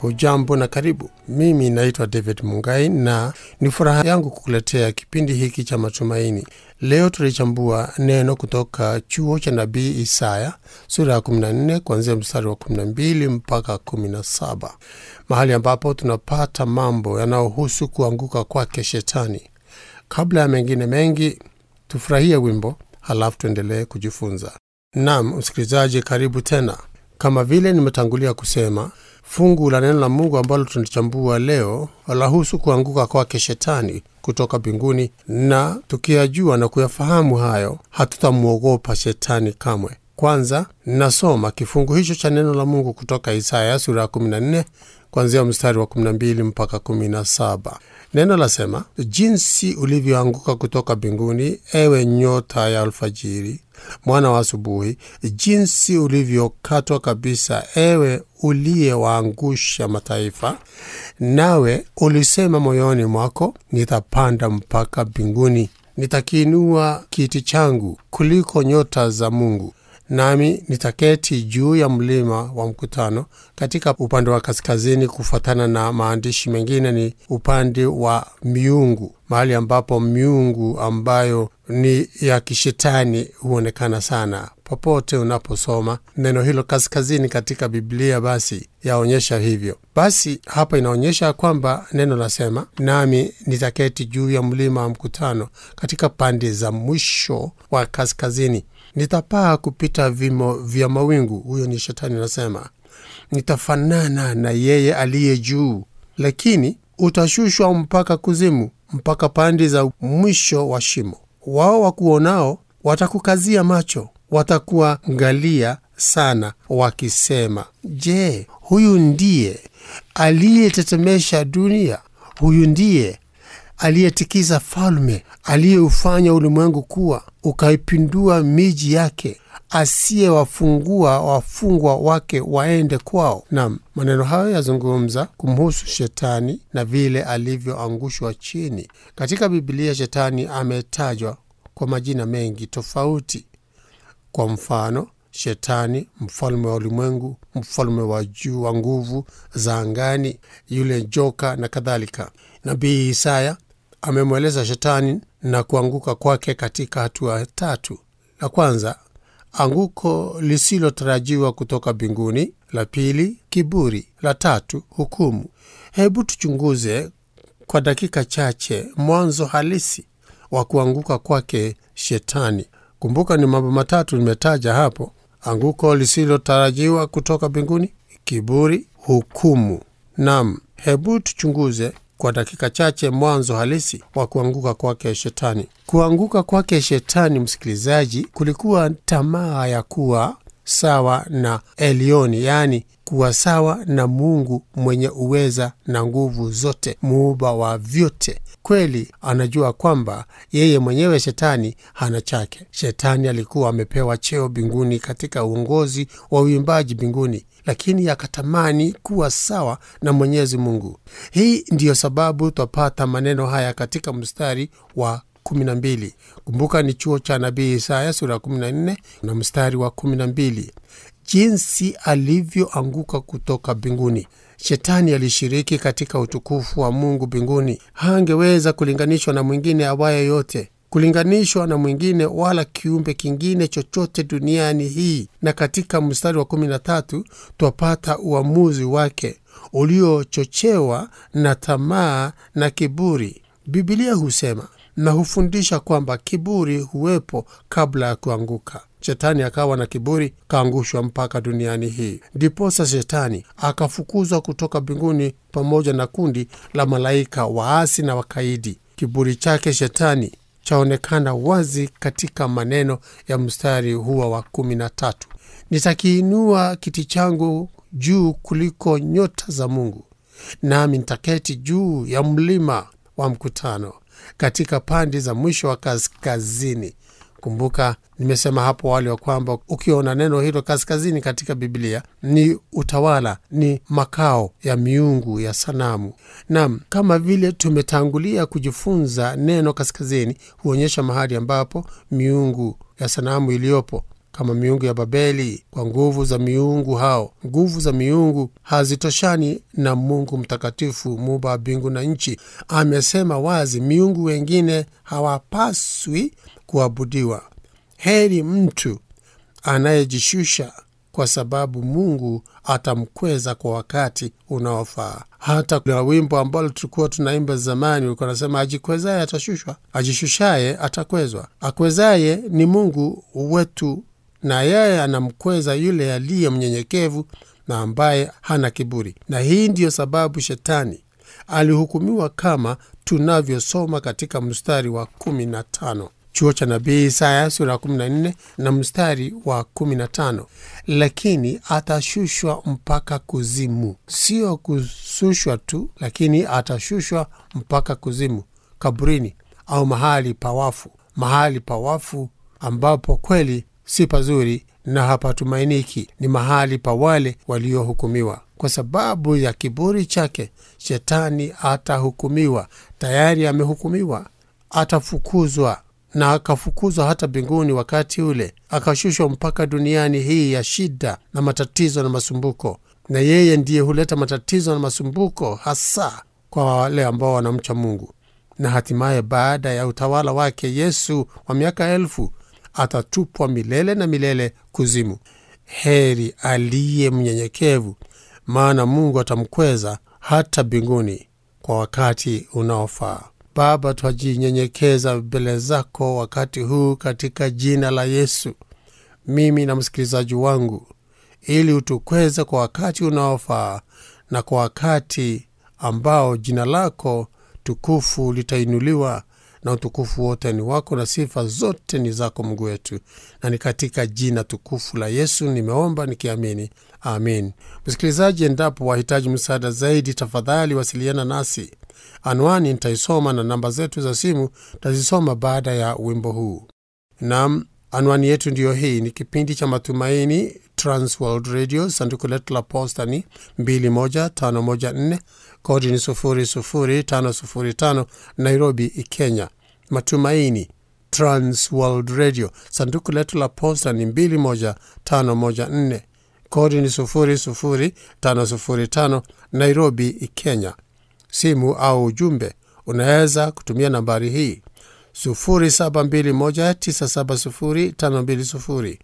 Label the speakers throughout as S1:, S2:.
S1: Hujambo na karibu. Mimi naitwa David Mungai na ni furaha yangu kukuletea kipindi hiki cha matumaini. Leo tulichambua neno kutoka chuo cha nabii Isaya sura ya 14 kuanzia mstari wa 12 mpaka 17, mahali ambapo tunapata mambo yanayohusu kuanguka kwake Shetani. Kabla ya mengine mengi, tufurahie wimbo halafu tuendelee kujifunza. Naam, msikilizaji, karibu tena. Kama vile nimetangulia kusema, fungu la neno la Mungu ambalo tunachambua leo lahusu kuanguka kwake Shetani kutoka mbinguni, na tukiyajua na kuyafahamu hayo, hatutamwogopa Shetani kamwe. Kwanza nasoma kifungu hicho cha neno la Mungu kutoka Isaya sura ya 14 kuanzia mstari wa 12 mpaka 17. Neno lasema, jinsi ulivyoanguka kutoka mbinguni, ewe nyota ya alfajiri, mwana wa asubuhi, jinsi ulivyokatwa kabisa, ewe uliyewaangusha mataifa. Nawe ulisema moyoni mwako, nitapanda mpaka mbinguni, nitakiinua kiti changu kuliko nyota za Mungu, nami nitaketi juu ya mlima wa mkutano katika upande wa kaskazini. Kufuatana na maandishi mengine, ni upande wa miungu, mahali ambapo miungu ambayo ni ya kishetani huonekana sana. Popote unaposoma neno hilo kaskazini katika Biblia, basi yaonyesha hivyo. Basi hapa inaonyesha kwamba neno lasema, nami nitaketi juu ya mlima wa mkutano katika pande za mwisho wa kaskazini nitapaa kupita vimo vya mawingu. Huyo ni Shetani anasema, nitafanana na yeye aliye juu, lakini utashushwa mpaka kuzimu, mpaka pande za mwisho wa shimo. Wao wakuonao watakukazia macho, watakuangalia sana, wakisema, je, huyu ndiye aliyetetemesha dunia? Huyu ndiye aliyetikisa falme, aliyeufanya ulimwengu kuwa, ukaipindua miji yake, asiyewafungua wafungwa wake waende kwao. Nam, maneno hayo yazungumza kumhusu Shetani na vile alivyoangushwa chini. Katika Bibilia Shetani ametajwa kwa majina mengi tofauti. Kwa mfano, Shetani mfalme wa ulimwengu, mfalme wa juu wa nguvu za angani, yule joka na kadhalika. Nabii Isaya amemweleza Shetani na kuanguka kwake katika hatua tatu. La kwanza, anguko lisilotarajiwa kutoka mbinguni. La pili, kiburi. La tatu, hukumu. Hebu tuchunguze kwa dakika chache mwanzo halisi wa kuanguka kwake Shetani. Kumbuka ni mambo matatu nimetaja hapo: anguko lisilotarajiwa kutoka mbinguni, kiburi, hukumu. Nam, hebu tuchunguze kwa dakika chache mwanzo halisi wa kuanguka kwake Shetani. Kuanguka kwake Shetani, msikilizaji, kulikuwa tamaa ya kuwa sawa na Elioni, yaani kuwa sawa na Mungu mwenye uweza na nguvu zote, muumba wa vyote. Kweli anajua kwamba yeye mwenyewe Shetani hana chake. Shetani alikuwa amepewa cheo mbinguni katika uongozi wa uimbaji mbinguni, lakini akatamani kuwa sawa na Mwenyezi Mungu. Hii ndiyo sababu twapata maneno haya katika mstari wa 12. Kumbuka ni chuo cha nabii Isaya sura ya 14 na mstari wa 12, jinsi alivyoanguka kutoka mbinguni. Shetani alishiriki katika utukufu wa Mungu mbinguni. Hangeweza kulinganishwa na mwingine awaye yote, kulinganishwa na mwingine wala kiumbe kingine chochote duniani hii. Na katika mstari wa 13 twapata uamuzi wake uliochochewa na tamaa na kiburi. Bibilia husema na hufundisha kwamba kiburi huwepo kabla ya kuanguka. Shetani akawa na kiburi, kaangushwa mpaka duniani hii. Ndiposa Shetani akafukuzwa kutoka mbinguni pamoja na kundi la malaika waasi na wakaidi. Kiburi chake Shetani chaonekana wazi katika maneno ya mstari huo wa kumi na tatu: nitakiinua kiti changu juu kuliko nyota za Mungu, nami nitaketi juu ya mlima wa mkutano katika pande za mwisho wa kaskazini. Kumbuka nimesema hapo awali wa kwamba ukiona neno hilo kaskazini katika Biblia ni utawala, ni makao ya miungu ya sanamu. Naam, kama vile tumetangulia kujifunza, neno kaskazini huonyesha mahali ambapo miungu ya sanamu iliyopo kama miungu ya Babeli kwa nguvu za miungu hao. Nguvu za miungu hazitoshani na Mungu mtakatifu, muumba wa mbingu na nchi. Amesema wazi, miungu wengine hawapaswi kuabudiwa. Heri mtu anayejishusha kwa sababu Mungu atamkweza kwa wakati unaofaa. Hata kuna wimbo ambalo tulikuwa tunaimba zamani, ulikuwa nasema, ajikwezaye atashushwa, ajishushaye atakwezwa. Akwezaye ni Mungu wetu, na yeye anamkweza yule aliye mnyenyekevu na ambaye hana kiburi. Na hii ndiyo sababu shetani alihukumiwa kama tunavyosoma katika mstari wa kumi na tano chuo cha nabii Isaya sura ya 14 na mstari wa 15, lakini atashushwa mpaka kuzimu. Sio kushushwa tu, lakini atashushwa mpaka kuzimu, kaburini au mahali pawafu, mahali pawafu ambapo kweli si pazuri na hapatumainiki. Ni mahali pa wale waliohukumiwa. Kwa sababu ya kiburi chake, shetani atahukumiwa. Tayari amehukumiwa, atafukuzwa na akafukuzwa hata mbinguni wakati ule, akashushwa mpaka duniani hii ya shida na matatizo na masumbuko. Na yeye ndiye huleta matatizo na masumbuko hasa kwa wale ambao wanamcha Mungu. Na hatimaye baada ya utawala wake Yesu wa miaka elfu atatupwa milele na milele kuzimu. Heri aliye mnyenyekevu, maana Mungu atamkweza hata mbinguni kwa wakati unaofaa. Baba, twajinyenyekeza mbele zako wakati huu katika jina la Yesu, mimi na msikilizaji wangu, ili utukweze kwa wakati unaofaa na kwa wakati ambao jina lako tukufu litainuliwa, na utukufu wote ni wako na sifa zote ni zako Mungu wetu, na ni katika jina tukufu la Yesu nimeomba nikiamini, amin. Msikilizaji, endapo wahitaji msaada zaidi, tafadhali wasiliana nasi. Anwani nitaisoma na namba zetu za simu tazisoma baada ya wimbo huu. Nam, anwani yetu ndiyo hii. Ni kipindi cha Matumaini, Transworld Radio, sanduku letu la posta ni 21514 kodi ni 00505 Nairobi, Kenya. Matumaini, Transworld Radio, sanduku letu la posta ni 21514 kodi ni 00505 Nairobi, Kenya. Simu au ujumbe unaweza kutumia nambari hii 0721970520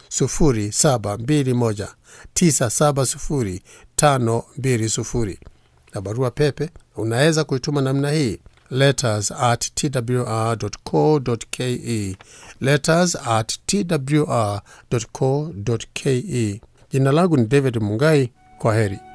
S1: 0721970520 na barua pepe unaweza kuituma namna hii letters at twr.co.ke, letters at twr.co.ke. Jina langu ni David Mungai. Kwa heri.